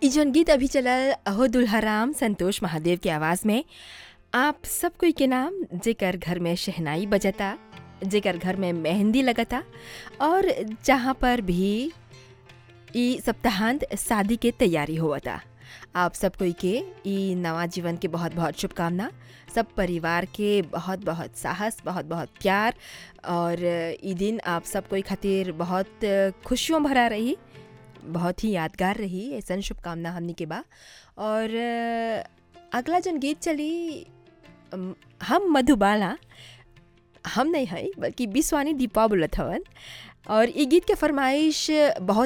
ई जौन गीत अभी चलल अहो दुल्हाराम संतोष महादेव की आवाज़ में आप सब कोई के नाम जेकर घर में शहनाई बजता जेकर घर में मेहंदी लगता और जहाँ पर भी ई सप्ताहांत शादी के तैयारी होवता आप सब कोई के ई नवा जीवन के बहुत बहुत शुभकामना सब परिवार के बहुत बहुत साहस बहुत बहुत प्यार और ई दिन आप सब कोई खातिर बहुत खुशियों भरा रही बहुत ही यादगार रही ऐसा शुभकामना हमनी के बा और अगला जन गीत चली अम, हम मधुबाला हम नहीं है बल्कि बिस्वानी दीपा बोलत हवन और ई गीत के फरमाइश बहुत